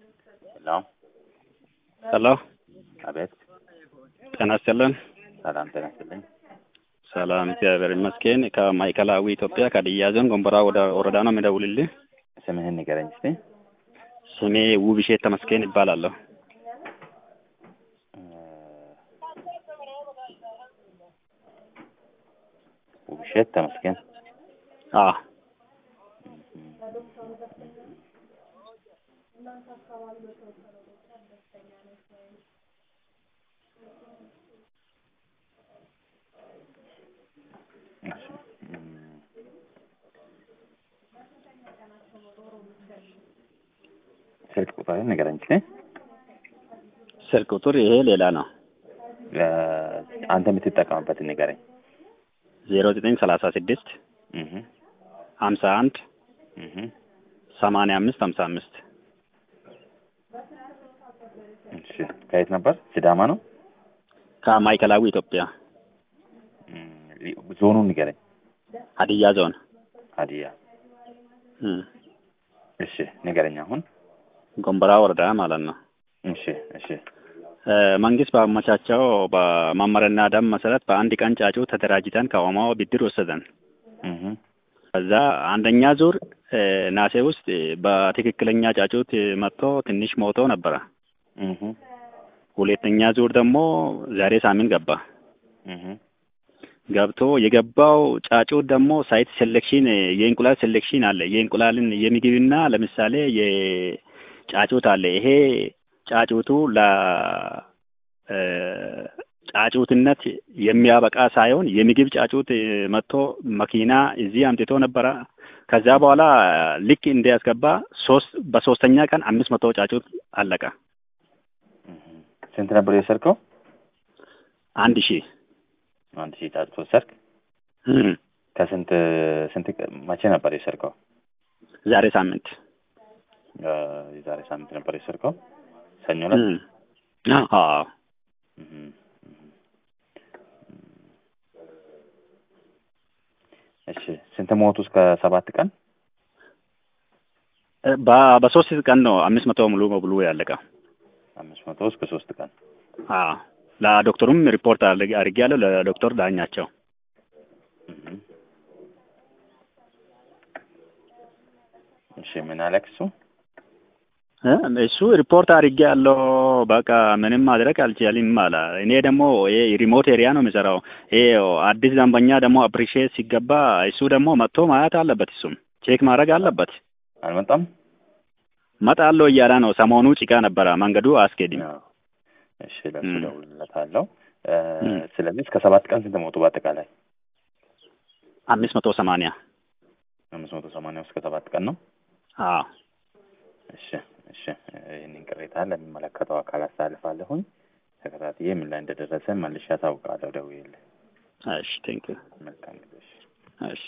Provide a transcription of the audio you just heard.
ሄሎ ሄሎ አቤት። ጤና ይስጥልን። ሰላም ጤና ይስጥልኝ። ሰላም እግዚአብሔር ይመስገን። ከማዕከላዊ ኢትዮጵያ ከሀዲያ ዞን ጎንቦራ ወደ- ወረዳ ነው የሚደውልልህ። ስምህን ንገረኝ እስቲ። ስሜ ውብሼት ተመስገን ይባላለሁ። እ፣ ውብሸት ተመስገን። አዎ እሺ፣ እም፣ ስልክ ቁጥርህን ንገረኝ እስቲ። ስልክ ቁጥር ይሄ ሌላ ነው። እ፣ አንተ የምትጠቀምበትን ንገረኝ። ዜሮ ዘጠኝ ሰላሳ ስድስት እህ ሀምሳ አንድ እህ ሰማንያ አምስት ሀምሳ አምስት እሺ፣ ከየት ነበር? ሲዳማ ነው። ከማዕከላዊ ኢትዮጵያ እም፣ ዞኑን ንገረኝ። ሀዲያ ዞን ሀዲያ። እም፣ እሺ፣ ንገረኝ አሁን። ጎንቦራ ወረዳ ማለት ነው። እሺ፣ እሺ፣ እ፣ መንግስት ባመቻቸው በመመሪያና ደንብ መሰረት በአንድ ቀን ጫጩ ተደራጅተን ከኦማው ብድር ወሰደን። እህ ከዛ አንደኛ ዙር እ፣ ናሴ ውስጥ በትክክለኛ ጫጩት መጥቶ ትንሽ ሞቶ ነበረ። እህ ሁለተኛ ዙር ደግሞ ዛሬ ሳምንት ገባ። እህ ገብቶ የገባው ጫጩት ደግሞ ሳይት ሴሌክሽን የእንቁላል ሴሌክሽን አለ። የእንቁላልን የምግብና ለምሳሌ የጫጩት አለ። ይሄ ጫጩቱ ለ እ፣ ጫጩትነት የሚያበቃ ሳይሆን የምግብ ጫጩት መጥቶ መኪና እዚህ አምጥቶ ነበረ። ከዛ በኋላ ልክ እንዲያስገባ ሶስት በሶስተኛ ቀን አምስት መቶ ጫጩት አለቀ። ስንት ነበር የወሰድከው? አንድ ሺህ አንድ ሺህ ጫጩት ወሰድክ። እም፣ ከስንት ስንት ቀ- መቼ ነበር የወሰድከው? ዛሬ ሳምንት እ፣ የዛሬ ሳምንት ነበር የወሰድከው? ሰኞ ዕለት? እም፣ አዎ እህ፣ እህ። እሺ ስንት ሞቱ? እስከ ሰባት ቀን በ- በሶስት ቀን ነው አምስት መቶ ሙሉ በሙሉ ያለቀው። አምስት መቶ እስከ ሶስት ቀን አዎ ለዶክተሩም ሪፖርት አድርግ- አድርጌያለሁ ለዶክተር ዳኛቸው። እህ። እሺ ምን አለክ እሱ? እ እሱ ሪፖርት አድርጌያለሁ በቃ ምንም ማድረግ አልቻልም አለ። እኔ ደግሞ ይሄ ሪሞት ኤሪያ ነው የሚሰራው። ይሄ አዲስ ደንበኛ ደግሞ አፕሪሺየት ሲገባ እሱ ደግሞ መጥቶ ማየት አለበት። እሱም ቼክ ማድረግ አለበት። አልመጣም? መጣለሁ እያለ ነው። ሰሞኑ ጭቃ ነበረ፣ መንገዱ አያስኬድም። አዎ። እሺ ለሱ እም። እደውልለታለሁ። እ፣ እም። ስለዚህ እስከ ሰባት ቀን ስንት ሞቱ በአጠቃላይ? አምስት መቶ ሰማንያ አምስት መቶ ሰማንያ እስከ ሰባት ቀን ነው። አዎ እሺ እሺ፣ ይህንን ቅሬታ ለሚመለከተው አካል አሳልፋለሁኝ። ተከታትዬ ምን ላይ እንደደረሰ መልሼ አሳውቃለሁ ደውዬልህ። እሺ ቴንክ ዩ